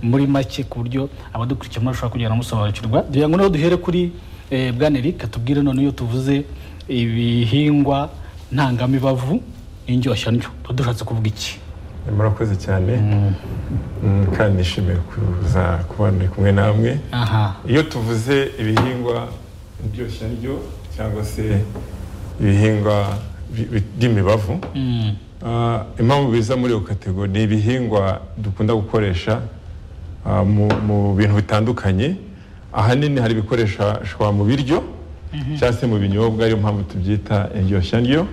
muri make ku buryo abadukurikiye murashobora kugenda musobanukirwa kugira ngo noneho duhere kuri eh, bwana eric atubwire none iyo tuvuze ibihingwa ntangamibavu n'indyoshyanyo tuba dushatse kuvuga iki murakoze cyane Mm, kandi nishimiye kuza kuba ndi kumwe namwe aha iyo tuvuze ibihingwa ndyo cyangwa se ibihingwa bi- bi- by'imibavu Mm. Ah, impamvu biza muri iyo kategori ni ibihingwa dukunda gukoresha ah, mu, mu bintu bitandukanye ahanini hari ibikoreshwa mu biryo cyangwa se mu binyobwa ariyo mpamvu tubyita indyoshyanryo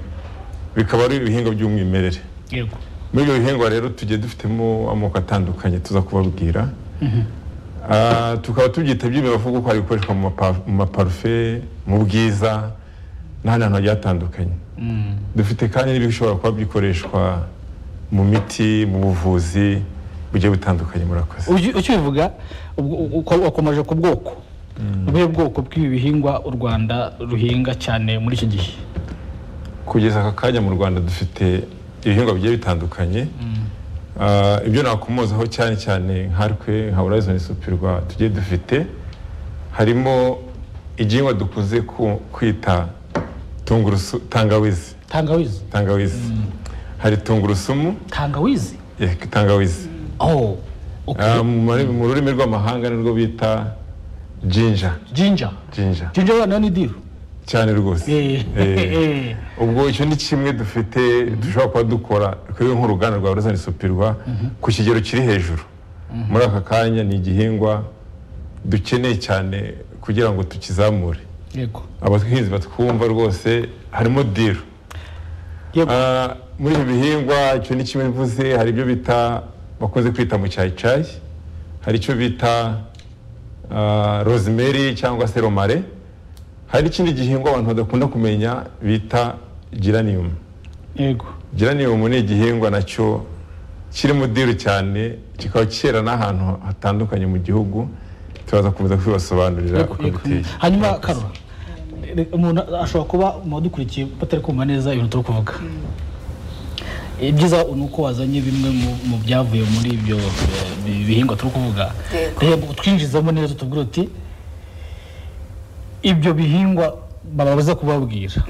bikaba ari ibihingwa by'umwimerere yego muri ibyo bihingwa rero tugiye dufitemo amoko atandukanye tuza kubabwira Ah, tukaba tubyita by'imibavu kuko hari ibikoreshwa mu mapa- mu maparufe mu bwiza n'ahandi hantu hagiye hatandukanye Mm. dufite kandi n'ibishobora kuba byikoreshwa mu miti mu buvuzi bugiye butandukanye murakoze Ugi- ukibivuga ubwo- uko- wakomeje ku bwoko ni ubuhe bwoko bw'ibi bihingwa u rwanda ruhinga cyane muri iki gihe kugeza aka kanya mu rwanda dufite ibihingwa bigiye bitandukanye Ah, ibyo nakomozaho cyane cyane nkatwe nka horizon supirwa tugiye dufite harimo igihingwa dukunze ku- kwita tungurusu tangawizi tangawizi tangawizi hari tungurusumu tangawizi eh, tangawizi oh okay. Ah, mu mari- mu rurimi rw'amahanga nirwo bita jinja jinja jinja jinja noneho ni diru cyane rwose Eh, Eh, eh. ubwo icyo ni kimwe dufite dushobora kuba dukora twebwe nk'uruganda rwa horizon supirwa ku kigero kiri hejuru muri aka kanya ni igihingwa dukeneye cyane kugira ngo tukizamure yego abahinzi batwumva rwose harimo diru yego Ah, muri ibi bihingwa icyo ni kimwe bivuze hari ibyo bita bakunze kwita mu cyayi hari icyo bita ah, rosemary cyangwa se romare hari n'ikindi gihingwa abantu badakunda kumenya bita geranium yego geranium ni igihingwa nacyo kiri mu diru cyane kikaba cyera n'ahantu hatandukanye mu gihugu turaza kuza kubibasobanurira yego uko yego. biteye hanyuma karora re- umuntu ashobora kuba mu badukurikiye batari kumva neza ibintu turi kuvuga ibyiza ni uko wazanye bimwe mu- mu byavuye muri ibyo eh, bi- bihingwa turi kuvuga Yego. reba utwinjizamo neza utubwira uti ibyo bihingwa bababuza kubabwira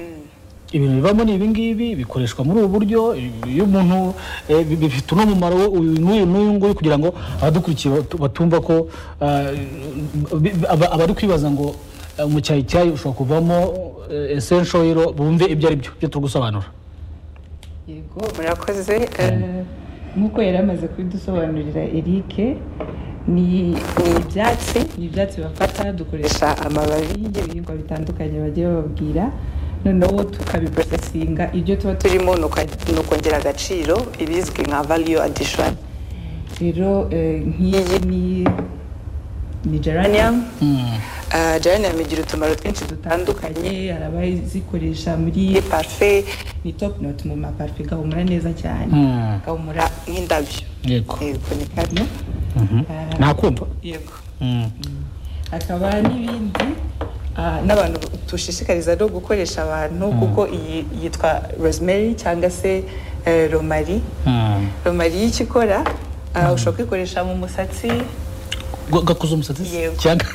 ibintu bivamo ni ibingibi bikoreshwa muri ubu buryo ibi- iyo umuntu eh, bi- bifite uno mumaro we, uyu n'uyu n'uyu nguyu kugira ngo abadukurikiye batu- batumva ko ah, bi- bi- aba- abari kwibaza ngo eh, mu cyayi cyayi ushobora kuvamo essential oil bumve ibyo ari byo byo turi gusobanura yego murakoze eh, nk'uko yari amaze kubidusobanurira eric ni ni ibyatsi ni ibyatsi bafata dukoresha gusa amababi y'ibyo bihingwa bitandukanye bagiye bababwira noneho tukabiporosesinga ibyo tuba turi turimo ni uka- ni ukongera agaciro ibizwi nka value addition rero eh, nk'iyi ni ni geranium Ah, geranium igira utumaro twinshi dutandukanye dutandukanye hari abazikoresha muri parufe ni top note mu maparufe gahumura neza cyane Mm. gahumura nk'indabyo yego yego ni kano Ah, nakumva yego Mm. hakaba n'ibindi Ah, n'abantu dushishikariza no gukoresha abantu kuko iyi yitwa rosemary cyangwa se eh, romari Mm. romari iyo icyo ikora ah, ushobora kuyikoresha mu musatsi Ga- gakuza umusatsi se? Yego. cyangwa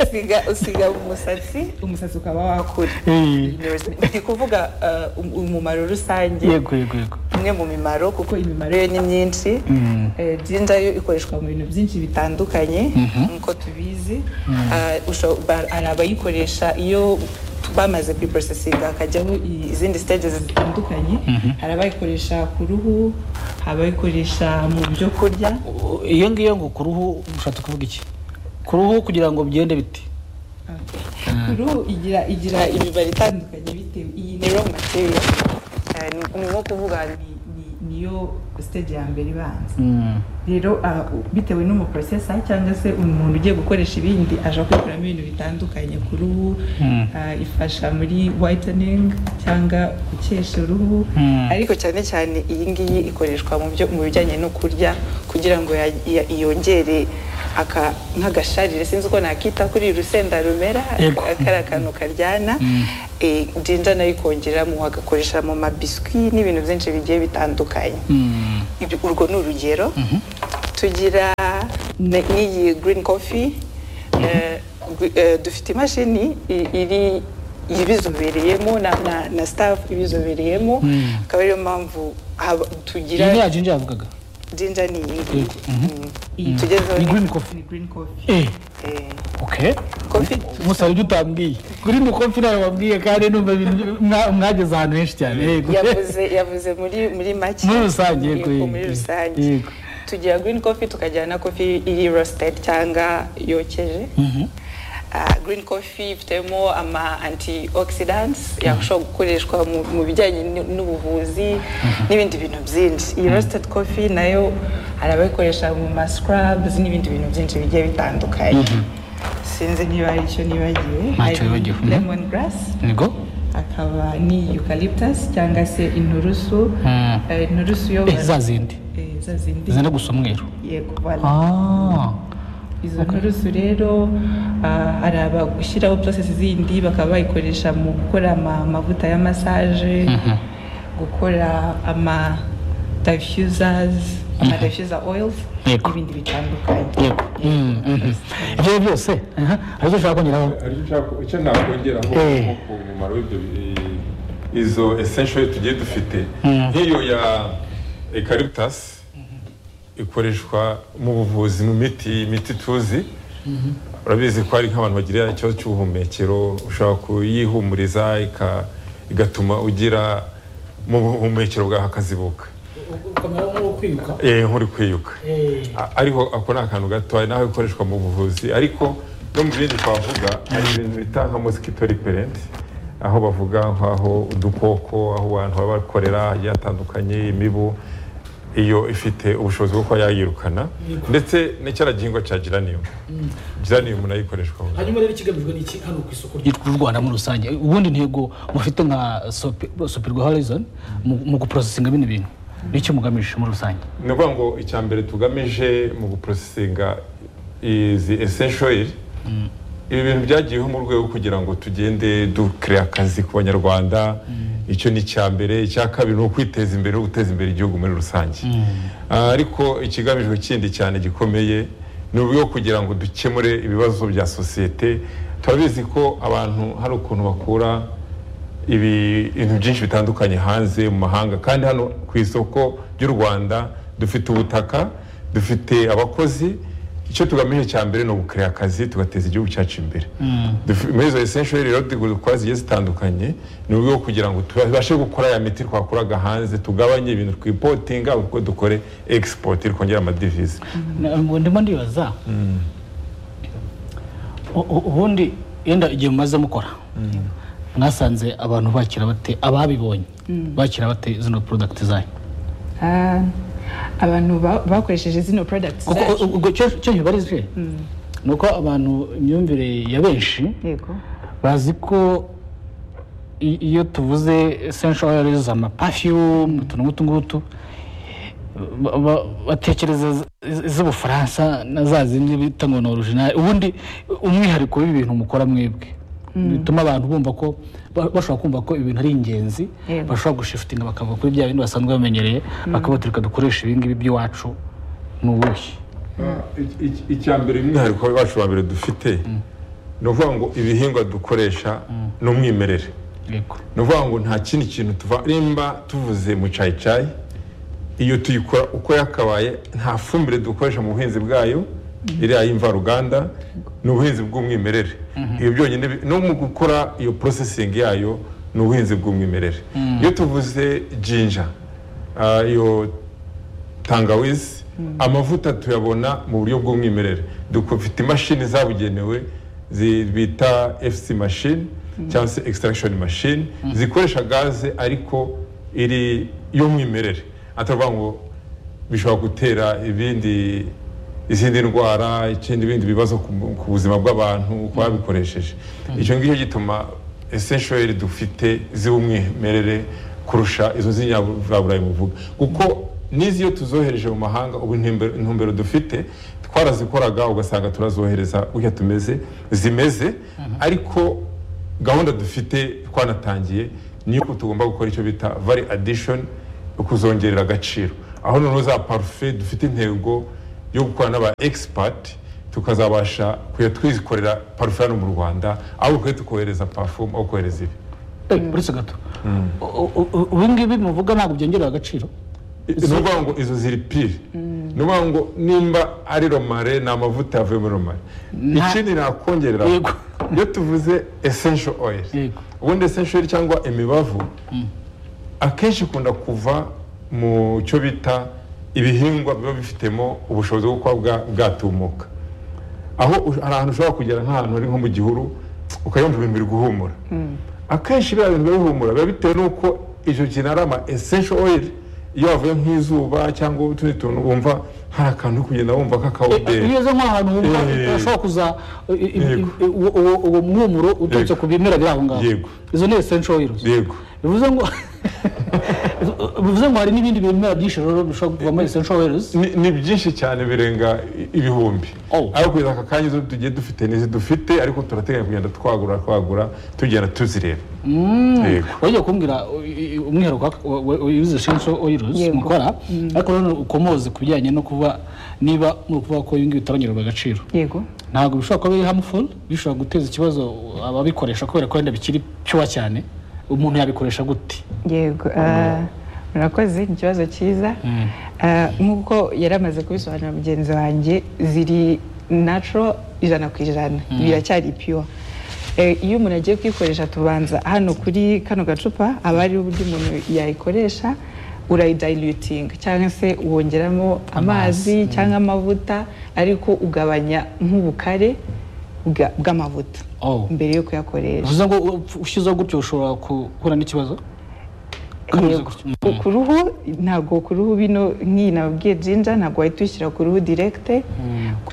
usiga usiga mu musatsi umusatsi ukaba wakura kure Eh. Iyi ni rosemary. ndi kuvuga ah, um- umumaro rusange yego yego yego imwe mu mimaro kuko imimaro yo ni myinshi Eh, jinja yo ikoreshwa mu bintu byinshi bitandukanye nk'uko tubizi Ah, usho- ba- hari abayikoresha iyo bamaze kwiporosesinga hakajyaho i- izindi stages zitandukanye hari abayikoresha ku ruhu hari abayikoresha mu byo kurya iyo ngiyo ngo ku ruhu ushatse kuvuga iki ku ruhu kugira ngo bigende bite ku ruhu igira igira imibare itandukanye bitewe iyi ni ni raw material Eh, ni- ni nko kuvuga ni- ni- niyo stage ya mbere ibanza Mm. rero ah, u- bitewe n'umuprocesa cyangwa se umuntu ugiye gukoresha ibindi aja kwikuramo ibintu bitandukanye ku ruhu Ah, ifasha muri whitening cyangwa gukesha uruhu ariko cyane cyane iyi ngiyi ikoreshwa mu byo mu bijyanye no kurya kugira ngo ya- ya- yongere aka- nk'agasharire sinzi uko nakita kuri iri rusenda rumera Yego. aka- kari akantu karyana Eh, jinja nayo ikongeramo agakoresha mu mabiswi n'ibintu byinshi bigiye bitandukanye Mm. Ibyo- urwo ni urugero tugira ne- n'iyi green coffee eh, gwi- eh, dufite imashini i- iri ibizobereyemo na, na, na staff ibizobereyemo akaba ariyo mpamvu haba- iyi ni tugira yacu njye yavugaga jinja ni iyi ngiyi Iyi Mm. tugezeho ni ni- green coffee ni green coffee eh eh, okay coffee gusa ibyo utambwiye kuri ni kofi ntabwo wabwiye kandi numva ibintu mwa- mwageze ahantu henshi cyane yego yavuze yavuze muri muri make muri rusange yego Yego, yego, muri yego, rusange yego. tugira green coffee tukagira na coffee iri roasted cyangwa yokeje Ah, green coffee ifitemo ama antioxidants yashobora gukoreshwa mu- mu bijyanye n'u- n'ubuvuzi n'ibindi bintu byinshi iyi roasted coffee nayo hari abayikoresha mu ma scrubs n'ibindi bintu byinshi bigiye bitandukanye sinzi niba ari cyo nibagiwe Ntacyo wibagiwe, mhm. lemon grass yego akaba ni eucalyptus cyangwa se inturusu Mm. eh, inturusu yo Eh, za zindi eh, za zindi zenda gusa umweru yego voilà. ah izo nturusu rero ah, hari abashyiraho process zindi bakaba bayikoresha mu gukora ama- amavuta ya massage gukora ama diffusers ama diffuser oils Yego. n'ibindi bitandukanye yego Mm, mhm. ibyo ari byo byose aha, hari icyo ushaka kongeraho Aricyo nshaka icyo nakongeraho Eh. nko ku mumaro w'ibyo bi- izo essential tugiye dufite Mm. nk'iyo ya eucalyptus ikoreshwa mu buvuzi mu miti imiti tuzi urabizi ko hari nk'abantu bagira ikibazo cy'ubuhumekero ushobora kuyihumuriza ika- igatuma ugira mu buhumekero bwawe hakazibuka ukamera nk'uri kwiruka Eh, nk'uri kwiyuka A- ariko ako ni akantu gatoya naho ikoreshwa mu buvuzi ariko no mu bindi twavuga hari ibintu bita nka mosquito repellent aho bavuga nk'aho udukoko aho abantu baba bakorera hagiye hatandukanye imibu iyo ifite ubushobozi bwo kuba yayirukana ndetse n'icyaragihingwa cya geranium geranium nayo ikoreshwa mu hanyuma rero ikigamijwe ni iki hano ku isoko ry'u Rwanda muri rusange ubundi ntego mufite nka sopirwa horizon mu- mu guprosesinga bino bintu nicyo mugamije muri rusange ni ukuvuga ngo icya mbere tugamije mu guprosesinga izi essential oil ibi bintu byagiyeho mu rwego kugira ngo tugende dukire akazi ku banyarwanda icyo ni icya mbere icya kabiri ni ukwiteza imbere no guteza imbere igihugu muri rusange Ah, ariko ikigamijwe kindi cyane gikomeye ni uburyo bwo kugira ngo dukemure ibibazo bya sosiyete turabizi ko abantu hari ukuntu bakura ibi- ibintu byinshi bitandukanye hanze mu mahanga kandi hano ku isoko ry'u rwanda dufite ubutaka dufite abakozi icyo tugamije cya mbere ni ugukorera akazi tugateza igihugu cyacu imbere Dufi- muri izo essential rero dukora zigiye zitandukanye ni uburyo bwo kugira ngo tubashe gukora ya miti twakoraga hanze tugabanye ibintu twipotinga ahubwo dukore export twongera amadevize Na- ngo ndimo ndibaza U- u- ubundi yenda igihe mumaze mukora mwasanze abantu bakira bate ababibonye bakira bate zino product zanyu Ah, abantu ba- bakoresheje zino products Kuko- zacu. ubwo icyo icyo nkibarizwe ni uko abantu imyumvire ya benshi yego bazi ko i- iyo tuvuze essential oils amaperfume utuntu nk'utu ngutu ba- ba- batekereza iz- iz- iz'ubufaransa na za zindi bita ngo ni original ubundi umwihariko w'ibintu mukora mwebwe bituma abantu bumva ko ba- bashobora kumva ko ibintu ari ingenzi Yego. bashobora gushifutinga bakava kuri bya bindi basanzwe bamenyereye bakavuga "Reka dukoresha ibingibi by'iwacu ni ubuhe icya mbere umwihariko wacu wa mbere dufite ni ukuvuga ngo ibihingwa dukoresha ni umwimerere yego ni ukuvuga ngo nta kindi kintu tuva nimba tuvuze mu cayicayi iyo tuyikora uko yakabaye nta fumbire dukoresha mu buhinzi bwayo iriya y'imvaruganda ni ubuhinzi bw'umwimerere iyo byonyine bi- no mu gukora iyo porosesingi yayo ni ubuhinzi bw'umwimerere iyo tuvuze jinja ah, iyo tangawizi amavuta tuyabona mu buryo bw'umwimerere dufite imashini zabugenewe zi- bita fc machine cyangwa se extraction machine zikoresha gaze ariko iri y'umwimerere atavuga ngo bishobora gutera ibindi izindi ndwara ikindi bindi bibazo ku mu- ku buzima bw'abantu ku babikoresheje icyo ngicyo gituma essential dufite z'umwimerere kurusha izo z'inyaburayi muvuga kuko n'izi iyo tuzohereje mu mahanga ubu intumbero intumbero dufite twarazikoraga ugasanga turazohereza gutya tumeze zimeze ariko gahunda dufite twanatangiye ni uko tugomba gukora icyo bita vari addition ukuzongerera agaciro aho noneho za parufe dufite intego yo gukorana n'aba egisipati tukazabasha kujya twikorera parufe hano mu rwanda aho kujya tukohereza parufumu aho kohereza ibi Eh, buretse gato U- u- u- ubu ngubu muvuga ntabwo byongerera agaciro ni ukuvuga ngo izo ziri pire ni ukuvuga ngo nimba ari romare ni amavuta yavuye muri romare ikindi nakongerera Yego. iyo tuvuze esensho oyiri Yego. ubundi esensho oyiri cyangwa imibavu akenshi ikunda kuva mu cyo bita ibihingwa biba bifitemo ubushobozi bwo kuba bwa- bwatumuka aho u- hari ahantu ushobora kugera nk'ahantu hari nko mu gihuru ukayumva ibintu biri guhumura akenshi biriya bintu biba bihumura biba bitewe n'uko icyo kintu ari ama essential oil iyo wavuye nk'izuba cyangwa utundi tuntu wumva hari akantu uri kugenda wumva Eh, iyo k'akawuderi ugeze nk'ahantu wumva Eh. urashobora kuza eh, eh, eh, Yego. eh, uwo- uwo- uwo mwumuro uturutse Yego. ku bimera biri aho ngaho Yego. izo ni esensho oyiruzi yego bivuze ngo bivuze ngo hari n'ibindi bimera byinshi rero bishobora kuvamo esensho oyiruzi ni ni byinshi cyane birenga i- ibihumbi Oh. ariko kugeza aka kanya izo tugiye dufite n'izi dufite ariko turateganya kugenda twagura twagura tugenda tuzireba yego wajya kumbwira u- u- umwihariko w'aka- wa- wa- w'izo esensho oyiruzi Yego. mukora ariko nanone ukomoze ku bijyanye no kuba niba muri kuvuga ko ibi ngibi bitabongererwa agaciro yego ntabwo bishobora kuba biri hamuful bishobora guteza ikibazo ababikoresha kubera ko wenda bikiri cyuwa cyane umuntu yabikoresha gute yego ah, murakoze ni ikibazo cyiza Ah, nk'uko yari amaze kubisobanura mugenzi wanjye ziri natural ijana ku ijana biracyari pure Eh, iyo umuntu agiye kuyikoresha tubanza hano kuri kano gacupa haba hariho uburyo umuntu yayikoresha urayidayilutinga cyangwa se wongeramo amazi cyangwa amavuta ariko ugabanya nk'ubukare bwa- bw'amavuta Oh. mbere yo kuyakoresha bivuze ngo upf- ushyizeho gutyo ushobora guhura n'ikibazo Kameze Yego. gutyo. Mm. Ku- ku ruhu ntabwo ku ruhu bino nk'iyi nababwiye jinja ntabwo wahita uyishyira ku ruhu direkite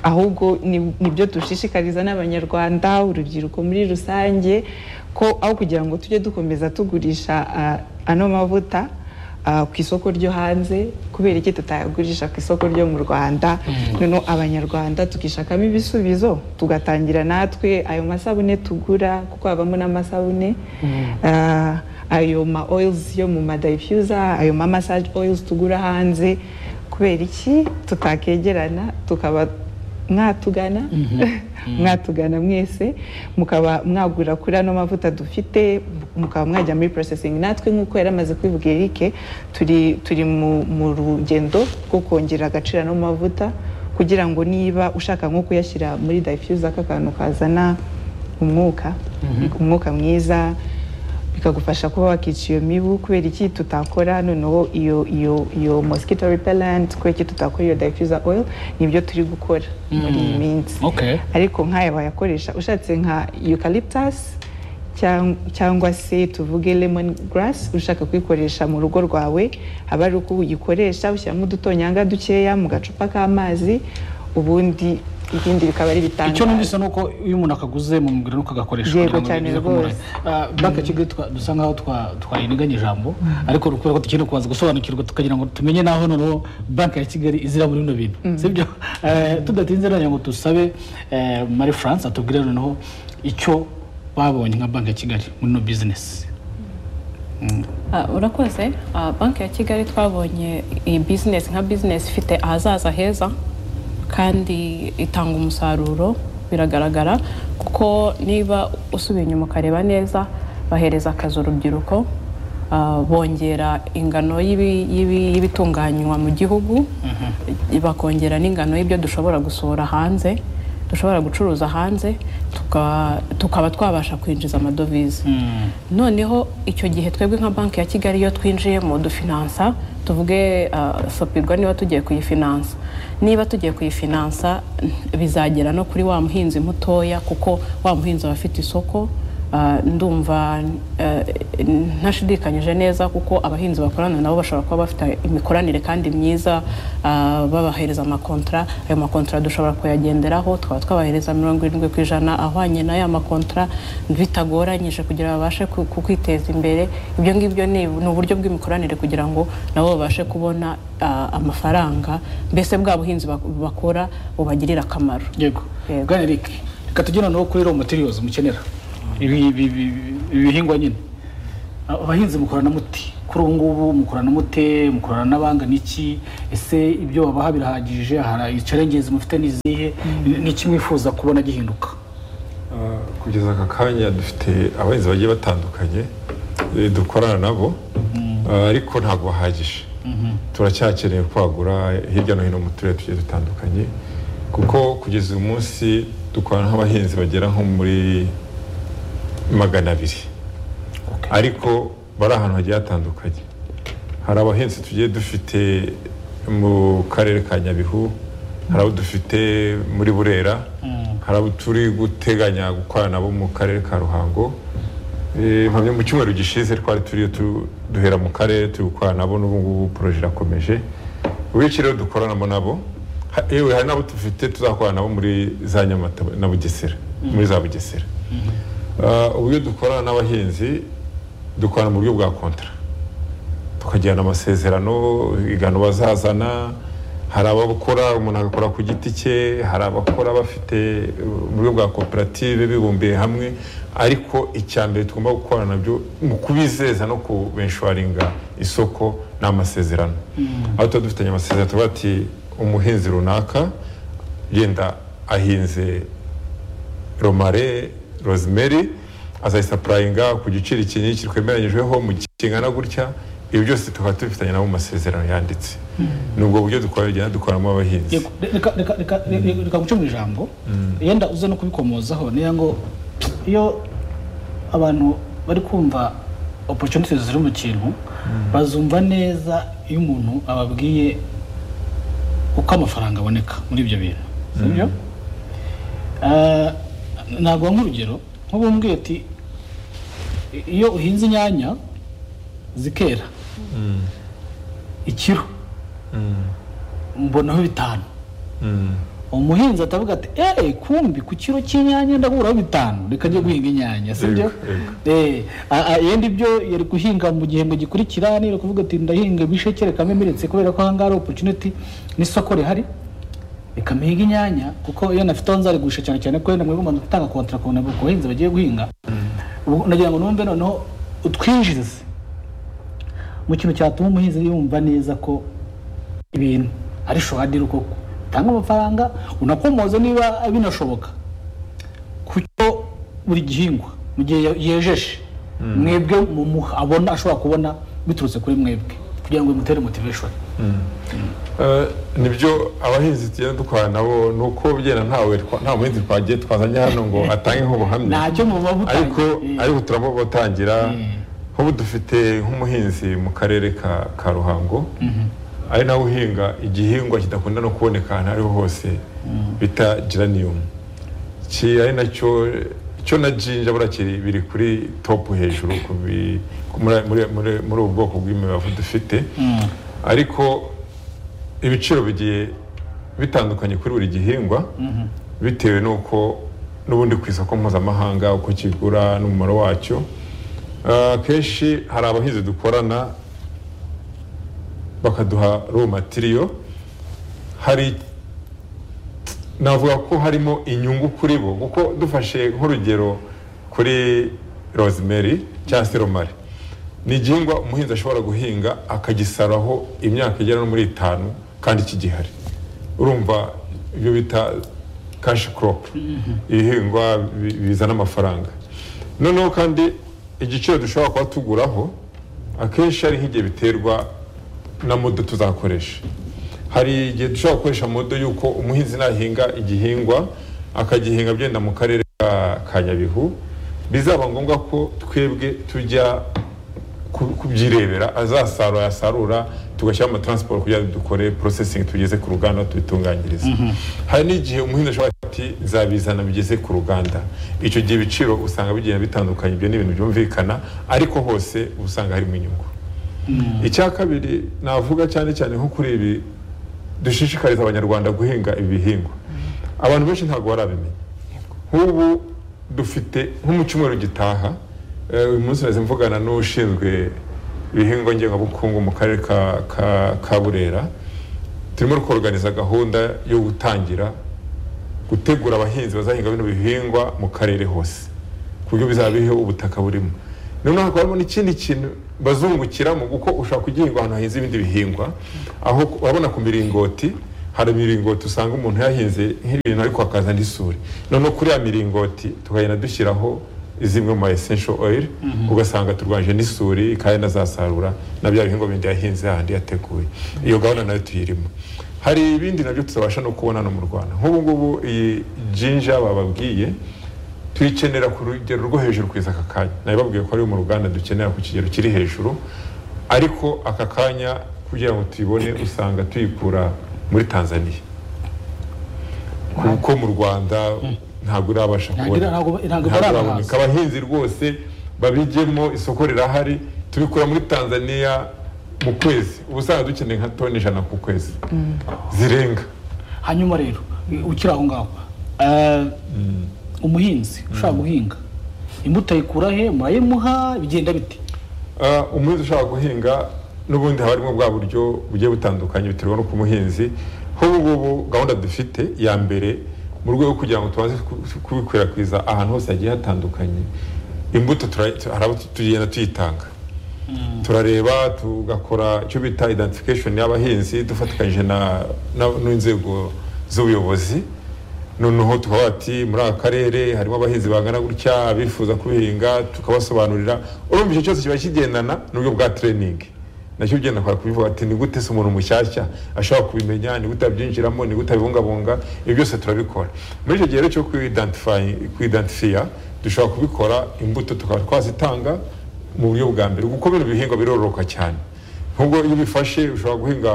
ahubwo ni- nibyo dushishikariza n'abanyarwanda urubyiruko muri rusange ko aho kugira ngo tujye dukomeza tugurisha ah, ano mavuta ah, ku isoko ryo hanze kubera iki tutayagurisha ku isoko ryo mu rwanda noneho abanyarwanda tukishakamo ibisubizo tugatangira natwe ayo masabune tugura kuko habamo n'amasabune ah, ayo ma oils yo mu ma diffuser ayo ma massage oils tugura hanze kubera iki tutakegerana tukaba mwatugana mwatugana mwese mukaba mwagura kuri ano mavuta dufite mukaba mwajya muri processing natwe nk'uko yari amaze kubivuga Eric turi turi mu- mu rugendo rwo kongera agaciro ano mavuta kugira ngo niba ushaka nko kuyashyira muri diffuser k'akantu kazana umwuka umwuka mwiza bikagufasha kuba wakica iyo mibu kubera iki tutakora noneho iyo iyo iyo mosquito repellent kubera iki tutakora iyo diffuser oil nibyo turi gukora muri iyi minsi Okay. ariko nk'aya wayakoresha ushatse nka eucalyptus cyang- cyangwa se tuvuge lemon grass ushaka kuyikoresha mu rugo rwawe haba ari uko uyikoresha ushyiramo udutonyanga dukeya mu gacupa k'amazi ubundi ibindi bikaba ari bitandukanye icyo numvise ni uko iyo umuntu akaguze mu muguriro nuko agakoresha Yego kugira ngo cyane bize rwose. kumuranga. Ah, banki ya kigali twa- dusa nkaho twa- twariniganya ijambo ariko kubera ko dukeneye kubanza gusobanukirwa tukagira ngo tumenye n'aho noneho banki ya kigali izira muri bino bintu sibyo Eh, tudatinze nanya ngo dusabe eh, marie france atubwire noneho icyo babonye nka banki ya kigali muri ino bizinesi Ah, urakoze Ah, banki ya kigali twabonye iyi bizinesi nka bizinesi ifite ahazaza heza kandi itanga umusaruro biragaragara kuko niba usubiye inyuma ukareba neza bahereza akazi urubyiruko Ah, bongera ingano y'ibi- y'ibi- y'ibitunganywa mu gihugu bakongera n'ingano y'ibyo dushobora gusohora hanze dushobora gucuruza hanze tuka- tukaba twabasha kwinjiza amadovize noneho icyo gihe twebwe nka banki ya kigali iyo twinjiyemo dufinansa tuvuge ah, sopirwa niba tugiye kuyifinansa niba tugiye kuyifinansa bizagera no kuri wa muhinzi mutoya kuko wa muhinzi aba afite isoko Ah, ndumva eh, ntashidikanyije neza kuko abahinzi bakorana nabo bashobora kuba bafite imikoranire kandi myiza ah, babahereza amakontra ayo makontra dushobora kuyagenderaho tukaba twabahereza mirongo irindwi ku ijana ahwanye n'aya makontra bitagoranyije kugira babashe ku- ku- kwiteza imbere ibyo ngibyo ni ni uburyo bw'imikoranire kugira ngo nabo babashe kubona ah, amafaranga mbese bwa buhinzi bak- bakora bubagirira akamaro yego Yego. bwana eric reka tujye noneho kuri raw materials mukenera ibi ibi- ibi- ibi bihingwa nyine Ah, abahinzi mukorana muti kuri ubu ngubu mukorana mute mukorana n'abanga n'iki ese ibyo babaha birahagije hari icarengezi mufite n'izihe n'iki mwifuza kubona gihinduka Ah, kugeza aka kanya dufite abahinzi bagiye batandukanye eh, dukorana nabo Ah, ariko ntabwo bahagije turacyakeneye kwagura hirya no hino mu turere tugiye dutandukanye kuko kugeza uyu munsi dukorana n'abahinzi bagera nko muri magana abiri ariko bari ahantu hagiye hatandukanye hari abahinzi tugiye dufite mu karere ka nyabihu hari abo dufite muri burera hari abo turi guteganya gukorana nabo mu karere ka ruhango Eh, mpamya mu cyumweru gishize twari turiyo tu- duhera mu karere turi gukorana nabo n'ubu ngubu poroje irakomeje ubici rero dukoranamo nabo ha- yewe hari n'abo dufite tuzakorana nabo muri za nyamata na bugesera muri za bugesera Ah, uburyo dukorana n'abahinzi dukorana mu buryo bwa kontara tukagirana amasezerano igano bazazana hari abakora umuntu agakora ku giti cye hari abakora bafite uburyo bwa koperative bibumbiye hamwe ariko icya mbere tugomba gukorana nabyo mu kubizeza no kubenshuwaringa isoko ni amasezerano aho tuba dufitanye amasezerano tuba ati umuhinzi runaka yenda ahinze romare rosemary azayisapurayinga ku giciro iki n'iki twemeranyijweho mu gihe kingana gutya ibi byose tukaba tubifitanye nabo mu masezerano yanditse ni ubwo buryo dukora bigenda dukoramo abahinzi Yego, reka reka reka reka- reka guca mu ijambo yenda uza no kubikomozaho niyo ngo iyo abantu bari kumva opportunities ziri mu kintu bazumva neza iyo umuntu ababwiye uko amafaranga aboneka muri ibyo bintu sibyo Eh, naguha nk'urugero nk'ubu mbwiye ati iyo uhinze inyanya zikera ikiro mbonaho bitanu Mm. umuhinzi atavuga ati eee kumbi ku kiro cy'inyanya ndahuraho bitanu reka njye guhinga inyanya sibyo eee yenda ibyo yari guhinga mu gihembwe gikurikira niyo kuvuga ati ndahinga ibisheke reka mpimiretse kubera ko ahangaha hari oporutuniti n'isoko rihari reka mpiga inyanya kuko iyo nafiteho nzarigurisha cyane cyane ko wenda mwigomba gutanga kontara ku bantu- ku bahinzi bagiye guhinga Ubu nagira ngo numve noneho utwinjize mu kintu cyatuma umuhinzi yumva neza ko ibintu ari showadiri koko utanga amafaranga unakomoza niba binashoboka kuko buri gihingwa mu gihe yejeje mwebwe mumuha abona ashobora kubona biturutse kuri mwebwe kugira ngo bimutere motivation Eh, nibyo abahinzi tugenda dukorana nabo ni uko bigenda ntawe twa- nta muhinzi twagiye twazanye hano ngo atangeho ubuhamya ntacyo muba ariko mutangiye ariko turaba batangira nk'ubu dufite nk'umuhinzi mu karere ka ka ruhango ari nawe uhinga igihingwa kidakunda no kuboneka ahantu aho ariho hose bita geraniyumu ki ari nacyo cyo na jinja buriya kiri biri kuri topu hejuru ku bi- ku- muri- muri- muri- muri ubu bwoko bw'imibavu dufite ariko ibiciro bigiye bitandukanye kuri buri gihingwa bitewe n'uko n'ubundi ku isoko mpuzamahanga uko kigura n'umumaro wacyo Ah, akenshi hari abahinzi dukorana bakaduha ro matiriyo hari navuga ko harimo inyungu kuri bo kuko dufashe nk'urugero kuri rosemary cyangwa se romari ni igihingwa umuhinzi ashobora guhinga akagisaraho imyaka igera no muri itanu kandi kigihari urumva ibyo bita kashi koropu ibihingwa bi- bizana amafaranga noneho kandi igiciro dushobora kuba tuguraho akenshi ari nk'igihe biterwa na modo tuzakoresha hari igihe dushobora gukoresha modo y'uko umuhinzi nahinga igihingwa akagihinga byenda mu karere ka- ka nyabihu bizaba ngombwa ko twebwe tujya ku- kubyirebera azasarura yasarura tugashyira mu mataransiporo kugira ngo dukore porosesingi tugeze ku ruganda tubitunganyirize hari n'igihe umuhinzi ashobora kuvuga ati nzabizana bigeze ku ruganda icyo gihe ibiciro usanga bigenda bitandukanye ibyo ni ibintu byumvikana ariko hose uba usanga harimo inyungu icya kabiri navuga cyane cyane nko kuri ibi dushishikariza abanyarwanda guhinga ibi bihingwa abantu benshi ntabwo barabimenya nk'ubu dufite nko mu cyumweru gitaha eh, uyu munsi nahise mvugana n'ushinzwe ibihingwa ngengabukungu mu karere ka- ka- ka burera turimo koroganiza gahunda yo gutangira gutegura abahinzi bazahinga bino bihingwa mu karere hose ku buryo bizaba biriho ubutaka burimo noneho hakabamo n'ikindi kintu bazungukiramo kuko ushobora kugihingwa ahantu hahinze ibindi bihingwa aho urabona ku miringoti hari imiringoti usanga umuntu yahinze nk'ibintu ariko hakaza n'isuri noneho kuri ya miringoti tukagenda dushyiraho zimwe mu essential oil ugasanga turwanje n'isuri kandi nazasarura na bya bihingwa bindi yahinze hahandi yateguye iyo gahunda nayo tuyirimo hari ibindi nabyo tutabasha no kubona no mu rwanda nk'ubu ngubu iyi jinja bababwiye tuyikenera ku rugero rwo hejuru kugeza aka kanya nabibabwiye ko ari mu ruganda dukenera ku kigero kiri hejuru ariko aka kanya kugira ngo tuyibone usanga tuyikura muri tanzania kuko mu rwanda ntabwo urabasha kubona Ntabwo- ntabwo barabasha. baraboneka abahinzi rwose babijyemo isoko rirahari tubikura muri tanzania mu kwezi ubu usanga dukeneye nka toni ijana ku kwezi zirenga hanyuma rero ukiri aho ngaho eh, umuhinzi ushaka guhinga imbuto ayikura he murayimuha bigenda bite Ah, umuhinzi ushaka guhinga n'ubundi haba harimo bwa buryo bugiye butandukanye biterwa n'uko umuhinzi nk'ubu ngubu gahunda dufite ya mbere mu rwego rwo kugira ngo tubanze ku- kubikwirakwiza ahantu hose hagiye hatandukanye imbuto tura- tu- hari abo tu- tugenda tuyitanga turareba tugakora icyo bita identification y'abahinzi dufatikanyije na- na- n'inzego z'ubuyobozi noneho tukaba bati muri aka karere harimo abahinzi bangana gutya abifuza kubihinga tukabasobanurira urumva icyo cyose kiba kigendana n'uburyo bwa training nacyo ugenda kwa kubivuga ati ni gute se umuntu mushyashya ashobora kubimenya ni gute abyinjiramo ni gute abibungabunga ibyo byose turabikora muri icyo gihe rero cyo kwidentify- kwidentifya dushobora kubikora imbuto tukaba twazitanga mu buryo bwa mbere kuko bino bihingwa birororoka cyane nk'ubwo iyo ubifashe ushobora guhinga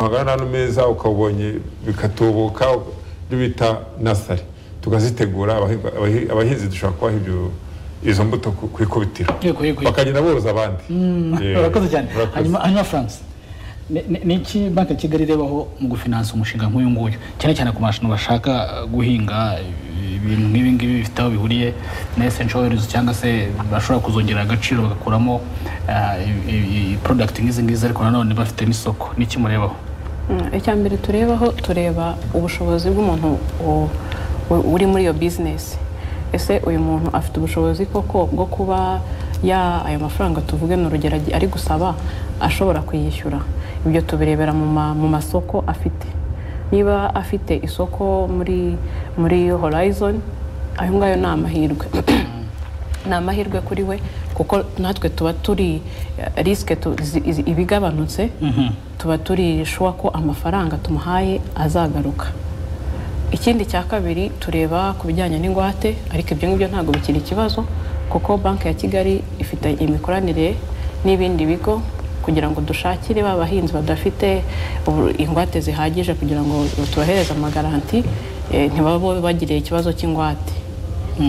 ahangana n'ahantu meza ukabonye bikatubuka ibyo bita nasari tukazitegura abahinga- abahi- abahinzi dushobora kubaha ibyo izo mbuto ku ku ikubitiro Yego, yego, yego. bakagenda boroza abandi Yeah. urakoze cyane Urakoze. hanyuma hanyuma france ni- ni- ni iki banki ya kigali irebaho mu gufinansa umushinga nk'uyu nguyu cyane cyane ku mashinga bashaka eh, guhinga eh, ibintu nk'ibi ngibi bifite aho bihuriye na essential oils cyangwa se bashobora kuzongerera agaciro bagakuramo eh, i- i- i- product nk'izi ngizi ariko nanone bafite n'isoko ni iki murebaho Mm, icya mbere turebaho tureba ubushobozi bw'umuntu u- u- uri muri iyo bizinesi ese uyu muntu afite ubushobozi koko bwo kuba ya ayo mafaranga tuvuge ni urugero agi- ari gusaba ashobora kuyishyura ibyo tubirebera mu ma- mu masoko afite niba afite isoko muri muri horizon ayo ngayo ni amahirwe ni amahirwe kuri we kuko natwe tuba turi risike ibigabanutse tuba turi shuwa ko amafaranga tumuhaye azagaruka ikindi cya kabiri tureba ku bijyanye n'ingwate ariko ibyo ngibyo ntabwo bikiri ikibazo kuko banki ya kigali ifite imikoranire n'ibindi bigo kugira ngo dushakire ba bahinzi badafite ubu- ingwate zihagije kugira ngo tubahereze amagaranti eh, ntibabe bagiriye ikibazo cy'ingwate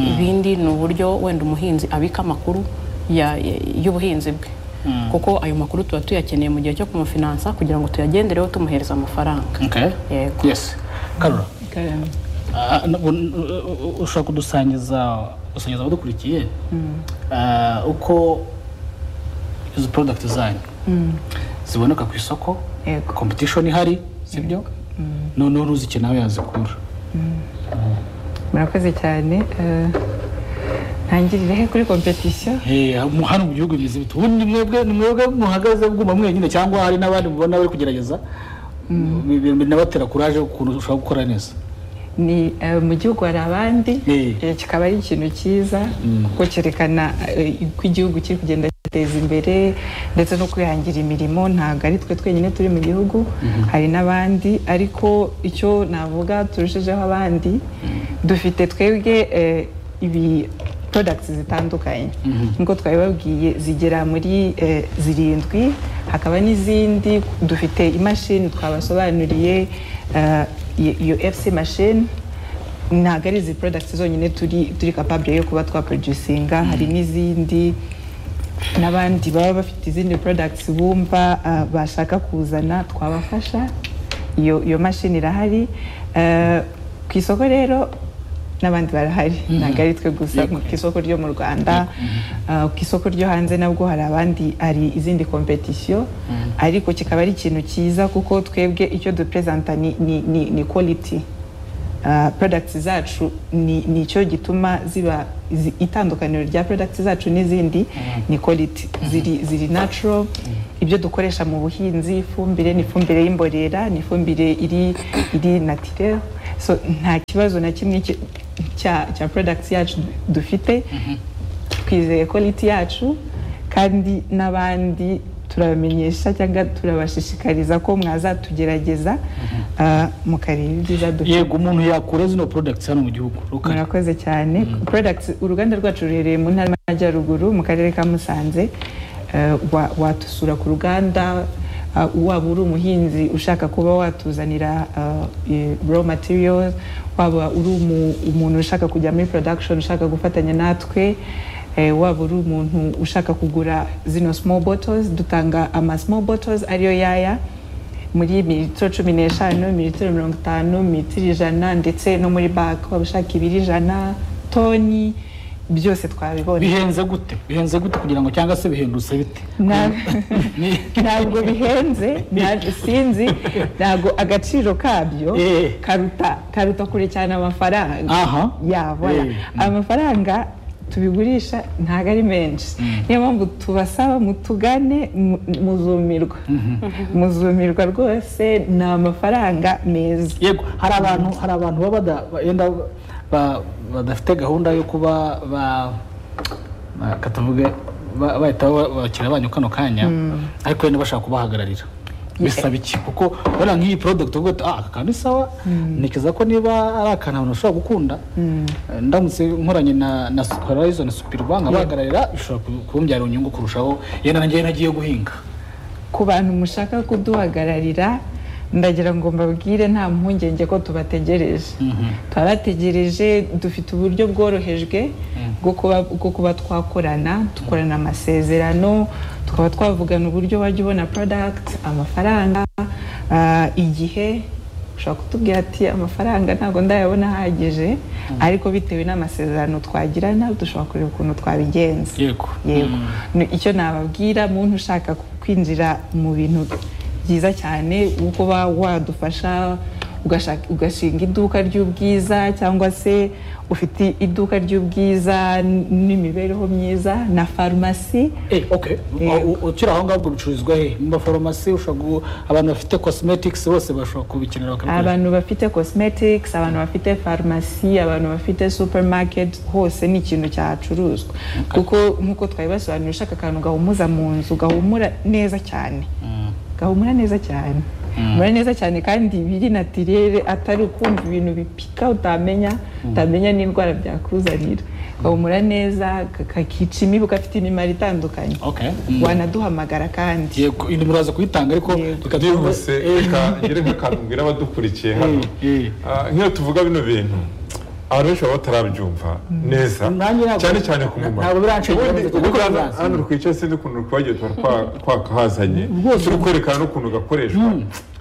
ibindi ni uburyo wenda umuhinzi abika amakuru ya- ya- y'ubuhinzi bwe kuko ayo makuru tuba tuyakeneye mu gihe cyo kumufinansa kugira ngo tuyagendereho tumuhereza amafaranga okay Yego. yes karura Karame. Ah, n- bu- n- u- ushobora kudusangiza gusangiza abadukurikiye ah, uko izo porodagiti zanyu ziboneka ku isoko Yego. kompetishoni ihari sibyo noneho n'uzike nawe yazikura murakoze cyane eh, ntangirire he kuri kompetisiyo Eh, mu- hano mu gihugu bimeze bite ubundi ni mwebwe ni mwebwe muhagaze mwumva mwenyine cyangwa hari n'abandi mubona bari kugerageza Bi- bi- binabatera kuraje ukuntu ushobora gukora neza ni eh, mu gihugu hari abandi Eh. eh, kikaba ari ikintu cyiza kuko cyerekana eh, uko igihugu kiri kugenda giteza imbere ndetse no kwihangira imirimo ntabwo ari twe twenyine turi mu gihugu hari n'abandi ariko icyo navuga turushijeho abandi dufite twebwe eh, ibi products zitandukanye nk'uko twabibabwiye zigera muri eh, zirindwi hakaba n'izindi dufite imashini twabasobanuriye eh, iyo- iyo fc mashini ntabwo ari izi porodagiti zonyine turi turi kapabure yo kuba twaproducinga hari n'izindi n'abandi baba bafite izindi porodagiti bumva ah, bashaka kuzana twabafasha iyo iyo mashini irahari Eh, ku isoko rero n'abandi barahari ntabwo ari twe gusa ku isoko ryo mu rwanda ah, ku isoko ryo hanze nabwo hari abandi hari izindi kompetisiyo ariko kikaba ari ikintu cyiza kuko twebwe icyo duperezanta ni ni ni quality ah, products zacu ni nicyo gituma ziba zi- itandukaniro rya products zacu n'izindi ni quality ziri ziri natural ibyo dukoresha mu buhinzi ifumbire ni ifumbire y'imborera ni ifumbire iri iri naturel so nta kibazo na kimwe ki- cya cya products yacu dufite twizeye quality yacu kandi n'abandi turabamenyesha cyangwa turabashishikariza ko mwazatugerageza ah, mukareba ibyiza dufite yego umuntu yakura zino products hano mu gihugu rukara murakoze cyane products uruganda rwacu ruherereye mu ntara y'amajyaruguru mu karere ka musanze Eh, wa- watusura ku ruganda ah, waba uri umuhinzi ushaka kuba watuzanira ah, i- raw materials waba uri umu- umuntu ushaka kujya muri production ushaka gufatanya natwe eh, waba uri umuntu ushaka kugura zino small bottles dutanga ama small bottles ariyo yaya muri mililitiro cumi n'eshanu mililitiro mirongo itanu mililitiro ijana ndetse no muri baka waba ushaka ibiri ijana toni byose twabibona bihenze gute bihenze gute kugira ngo cyangwa se bihendutse bite Na- Ni- ntabwo bihenze nta- sinzi ntabwo agaciro kabyo Eh. karuta karuta kure cyane amafaranga aha ya voilà. Eh. amafaranga tubigurisha ntabwo ari menshi niyo mpamvu tubasaba mutugane mu- muzumirwa muzumirwa rwose ni amafaranga meza yego hari abantu hari abantu baba bada- benda ba- badafite gahunda yo kuba ba ba- katavuga ba- bahita ba- bakira banyu kano kanya ariko wenda bashaka kubahagararira bisaba iki kuko wenda nk'iyi product uvuga uti ah aka kantu ni sawa ntekereza ko niba ari akantu abantu bashobora gukunda eh, ndamutse nkoranye na na Horizon Superbank abahagararira bishobora ku- kumbyara inyungu kurushaho yenda nanjye nagiye guhinga ku bantu mushaka kuduhagararira ndagira ngo mbabwire nta mpungenge ko tubategereje turabategereje dufite uburyo bworohejwe bwo kuba bwo kuba twakorana dukorana amasezerano tukaba twavugana uburyo wajya ubona product amafaranga ah, igihe ushobora kutubwira ati amafaranga ntabwo ndayabona ahagije ariko bitewe n'amasezerano twagirana dushobora kureba ukuntu twabigenza Yego. yego Ni- icyo nababwira muntu ushaka kwinjira mu bintu byiza cyane wo kuba wadufasha ugashaka- ugashinga iduka ry'ubwiza cyangwa se ufite iduka ry'ubwiza n- n'imibereho myiza na farumasi Eh, okay. Yego. U- Ukiri aho ngaho ubwo bicururizwa he? Mu mafarumasi ushobora gu- abantu bafite cosmetics bose bashobora kubikenera bakabikoresha. abantu bafite cosmetics abantu bafite farumasi abantu bafite supermarket hose ni ikintu cyacuruzwa kuko nk'uko twabibasobanurira ushaka akantu gahumuza mu nzu gahumura neza cyane gahumura neza cyane gahumura neza cyane kandi biri natirere atari ukumva ibintu bipika utamenya utamenya n'indwara byakuzanira gahumura neza ka- kakica imibu gafite imimaro itandukanye Okay. Mm. wanaduhamagara kandi Yego, iyi nimero uraza kuyitanga ariko Yego. reka tuvuge- byihuse reka ngire nk'akantu mbwira abadukurikiye hano eh. Ah, nk'iyo tuvuga bino bintu abantu benshi baba batarabyumva neza Nanjye ntabwo- cyane cyane ku mumaro ntabwo biranshengera, Ubundi ntabwo ubundi hano- biranshengera. hano twicaye sinzi ukuntu twagiye tuba twa- twakahazanye turi kwerekana n'ukuntu gakoreshwa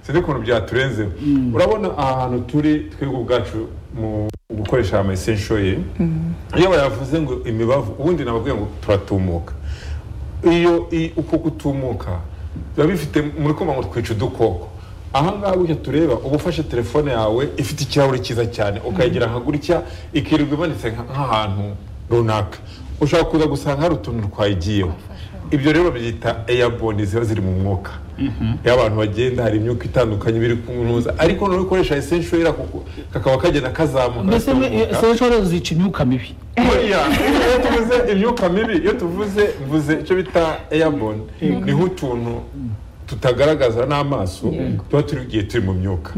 sinzi ukuntu byaturenzeho urabona aha hantu turi twebwe ubwacu mu gukoresha ama esensho ye iyo bayavuze ngo imibavu ubundi nababwiye ngo turatumuka iyo i- uko gutumuka biba bifite muri kumva ngo twica udukoko ahangaha gutya tureba uba ufashe telefone yawe ifite ikirahuri cyiza cyane ukayigira nka gutya ikirirwa imanitse nka- nk'ahantu runaka ushobora kuza gusanga hari utuntu twayigiyeho ibyo rero babyita airborne ziba ziri mu mwuka iyo abantu bagenda hari imyuka itandukanye biri kunuza ariko noneho ukoresha essential era kuko- kakaba kagenda kazamuka Mbese me- eh, kazamuka. essential oils zica imyuka mibi. Buriya, iyo tuvuze imyuka mibi iyo tuvuze mvuze icyo bita airborne ni nk'utuntu tutagaragaza n'amaso tuba turi igihe turi mu myuka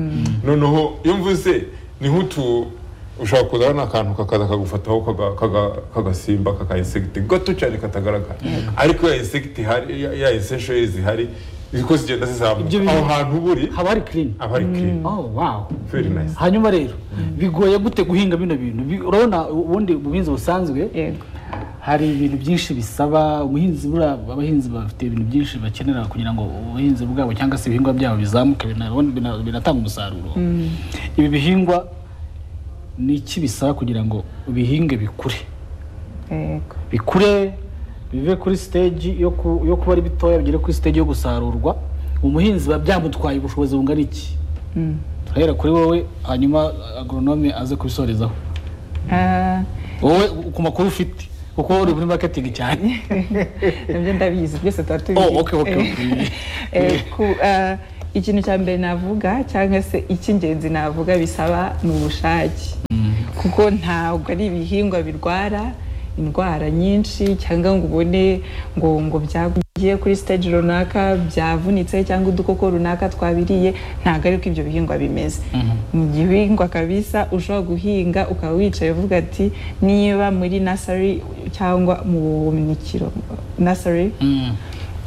noneho iyo mvuze ni nk'utu ushobora kuzana n'akantu kakaza kagufataho kaga- kaga- kagasimba kaka insegiti gato cyane katagaragara ariko ya insegiti ihari ya- ya insenshoye zihari ziko zigenda zizamuka Ibyo bintu- aho hantu uba uri Haba hari clean. aba ari clean Oh, wow. very nice Hanyuma rero bigoye gute guhinga bino bintu? Bi- Urabona ubundi ubuhinzi busanzwe yego hari ibintu byinshi bisaba umuhinzi buriya abahinzi bafite ibintu byinshi bakenera kugira ngo ubuhinzi bwabo cyangwa se ibihingwa byabo bizamuke bina- bina- binatanga umusaruro ibi bihingwa ni iki bisaba kugira ngo bihinge bikure yego bikure bive kuri stage yo ku- yo kuba ari bitoya bigere kuri stage yo gusarurwa umuhinzi biba byamutwaye ubushobozi bungana iki ahera kuri wowe hanyuma agoronome aze kubisorezaho Ah, wowe ku makuru ufite kuko uri muri marketing cyane nabyo ndabizi byose tuba tubizi Oh, okay, okay, okay. Eh, ku- ah, ikintu cya mbere navuga cyangwa se icy'ingenzi navuga bisaba ni ubushake kuko ntabwo ari ibihingwa birwara indwara nyinshi cyangwa ngo ubone ngo ngo byagiye kuri stage runaka byavunitse cyangwa udukoko runaka twabiriye ntabwo ari uko ibyo bihingwa bimeze ni igihingwa kabisa ushobora guhinga ukaba wicaye uvuga ati niba muri nasari cyangwa mu buhunikiro nasari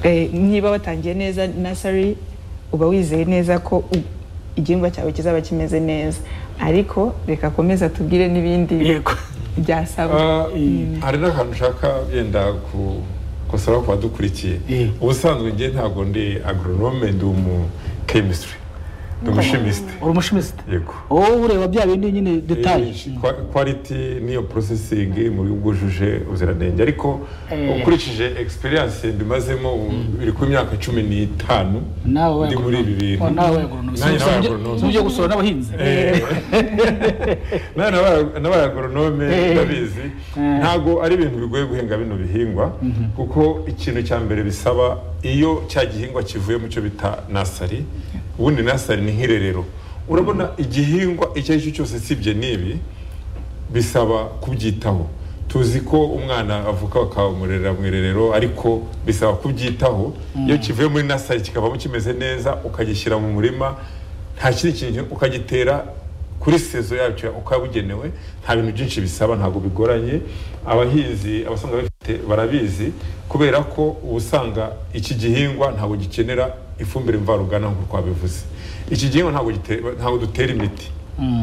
Eh, niba watangiye neza nasari uba wizeye neza ko u- igihingwa cyawe kizaba kimeze neza ariko reka akomeza tubwire n'ibindi yego byasaba Ah, hari n'akantu ushaka yenda ku kosora ku badukurikiye Eh. ubusanzwe njye ntabwo ndi agronome ndi umu chemistry ndi umushimiste uri umushimisite yego wowe ureba bya bindi nyine detaye Eh, kwa- quality niyo processing mu buryo bwujuje ubuziranenge ariko Eh. ukurikije experience mbimazemo biri ku myaka cumi n'itanu nawe ndi muri ibi bintu Oh, nawe agoronome Nanjye nabaye Si agoronome. ujya- si ujya gusura n'abahinzi nawe nabaye- nabaye agoronome Eh. ndabizi ntabwo ari ibintu bigoye guhinga bino bihingwa kuko ikintu cya mbere bisaba iyo cya gihingwa kivuye mu cyo bita nasari ubundi nasari ni nk'irerero urabona igihingwa icyo ari cyo cyose sibye n'ibi bisaba kubyitaho tuzi ko umwana avuka bakamurerera mu irerero ariko bisaba kubyitaho iyo kivuye muri nasari kikavamo kimeze neza ukagishyira mu murima nta kindi kintu ukagitera kuri sezo yacyo ukabugenewe nta bintu byinshi bisaba ntabwo bigoranye abahinzi abasanga bafite barabizi kubera ko uba usanga iki gihingwa ntabwo gikenera ifumbire mvaruganda nk'uko twabivuze iki gihingwa ntabwo gite- ntabwo dutera imiti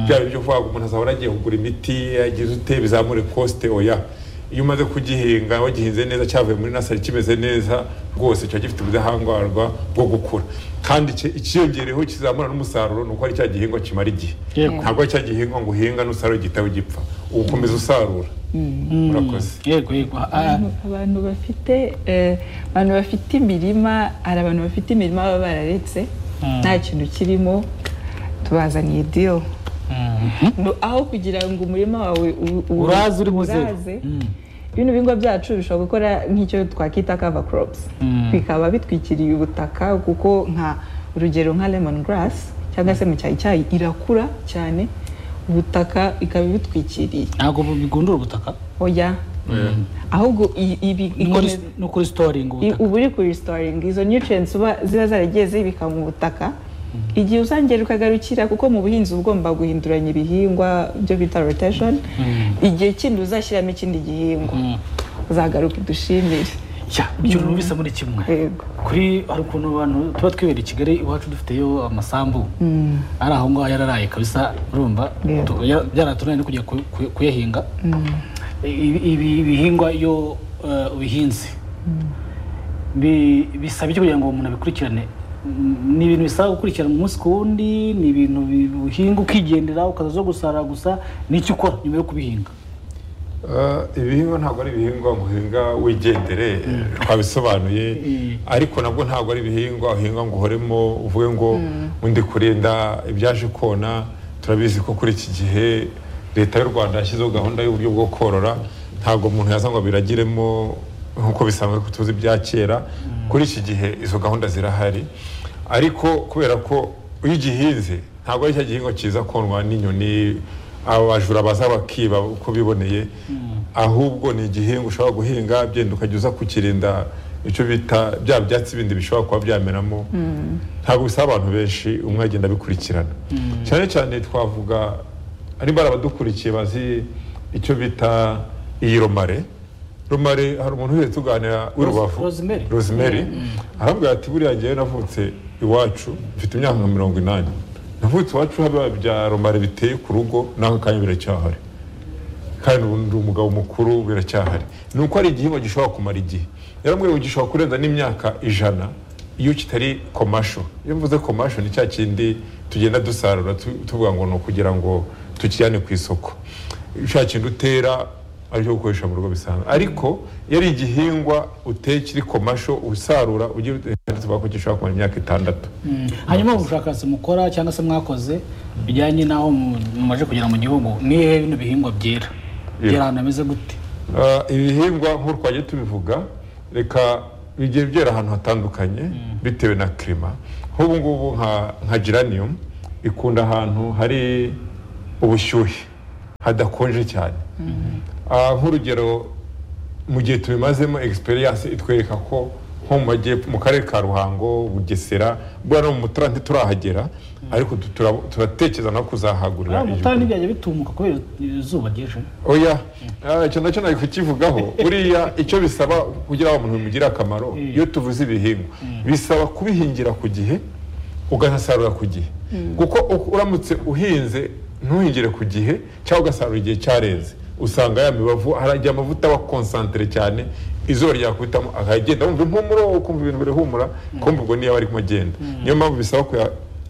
byaba ibyo kuvuga ngo umuntu azahora agiye kugura imiti yagize ute bizamure kosite oya iyo umaze kugihinga wagihinze neza cyavuye muri nasari kimeze neza rwose kiba gifite ubudahangarwa bwo gukura kandi ki- ikiyongereho kizamura n'umusaruro ni uko ari cya gihingwa kimara igihe Yego. ntabwo ari cya gihingwa ngo uhinga n'usaruro igitabo gipfa uba ukomeza usarura murakoze yego yego Ah, Abantu- abantu bafite eh, abantu bafite imirima hari abantu bafite imirima baba bararetse nta kintu kirimo tubazaniye deal No, aho kugira ngo umurima wawe u- u- Uraze uri mu zero. uraze, bino bihingwa byacu bishobora gukora nk'icyo twakwita cover crops bikaba bitwikiriye ubutaka kuko nka urugero nka lemon grass cyangwa se mu cyayi cyayi irakura cyane ubutaka ikaba ibitwikiriye ntabwo bigundura ubutaka oya ahubwo i- ibi ikomeza- ni ukuri storing i- ubutaka uba uri kurestoringa izo nutrients uba ziba zaragiye zibika mu butaka igihe uzongera ukagarukira kuko mu buhinzi uba ugomba guhinduranya ibihingwa byo bita rotation igihe kindi uzashyiramo ikindi gihingwa uzagaruka udushimire Cya, ibyo bintu bisa muri kimwe Yego. kuri hari ukuntu abantu tuba twibera i kigali iwacu dufiteyo amasambu ari aho ngaho yararaye kabisa urumva Yego. Tu- ya- byaratunaniye no kujya ku- ku- kuyahinga Ibi- ibi ibihingwa iyo eh, ubihinze bi- bisaba iki kugira ngo umuntu abikurikirane Mm, ni ibintu bisaba gukurikirana umunsi ku wundi ni ibintu bi- uhinga ukigendera ukaza zo gusarura gusa ni iki ukora nyuma yo kubihinga Uh, ibihingwa ntabwo ari ibihingwa ngo uhinga wigendere twabisobanuye ariko nabwo ntabwo ari ibihingwa uhinga ngo uhoremo uvuge ngo undi kurinda ibyaje kona turabizi ko kuri iki gihe leta y'u rwanda yashyizeho gahunda y'uburyo bwo korora ntabwo umuntu yaza ngo abiragiremo nk'uko bisanzwe ko tuzi bya kera kuri iki gihe izo gahunda zirahari ariko kubera ko iyo ugihinze ntabwo ari cya gihingwa cyiza konwa n'inyoni abajura baza bakiba uko biboneye ahubwo ni igihingwa ushobora guhinga byenda ukajya uza kukirinda icyo bita bya byatsi bindi bishobora kuba byameramo ntabwo bisaba abantu benshi umwe agenda abikurikirana cyane cyane twavuga niba ari abadukurikiye bazi icyo bita iyi romare romare hari umuntu uhereye tuganira w'i Rose- rubavu Rosemary. rosemary arabwira ati buriya ngewe navutse iwacu mfite imyaka nka mirongo inani navutse iwacu haba bya romare biteye ku rugo n'aka kanya biracyahari kandi ubu ndi umugabo mukuru biracyahari ni uko ari igihingwa gishobora kumara igihe yaramubwiye ngo gishobora kurenza n'imyaka ijana iyo kitari komasho iyo mvuze komasho ni cya kindi tugenda dusarura tu- tuvuga ngo ni ukugira ngo tukijyane ku isoko cya kintu utera aricyo gukoresha mu rugo bisanzwe ariko iyo ari igihingwa uteye kiri ku masho usarura ugira utekereza ko gishobora kumara imyaka itandatu hanyuma ubushakashatsi mukora cyangwa se mwakoze bijyanye n'aho mu- mumaze kugera mu gihugu ni ibihe bino bihingwa byera byera ahantu hameze gute Ah, ibihingwa nk'uko twagiye tubivuga reka bigiye byera ahantu hatandukanye bitewe na kirima nk'ubu ngubu nka nka geranium ikunda ahantu hari ubushyuhe hadakonje cyane Ah, nk'urugero mu gihe tubimazemo egisperiyanse itwereka ko nko mu majyepfo mu karere ka ruhango bugesera bwa no mu mutara ntiturahagera ariko tu- tura- turatekereza no kuzahagurira mu igihugu. mutara ntibyajya bitumuka kubera izuba ryinshi oya Ah, icyo nacyo nari kukivugaho buriya icyo bisaba kugira ngo umuntu bimugire akamaro iyo tuvuze ibihingwa bisaba kubihingira ku gihe ugasarura ku gihe kuko u- uramutse uhinze ntuhingire ku gihe cyangwa ugasarura igihe cyareze usanga ya mibavu hari igihe amavuta aba konsantere cyane izuba ryakubitamo akagenda wumva impumuro ukumva ibintu birihumura kumva ubwo niyo aba arimo agenda niyo mpamvu bisaba kuya-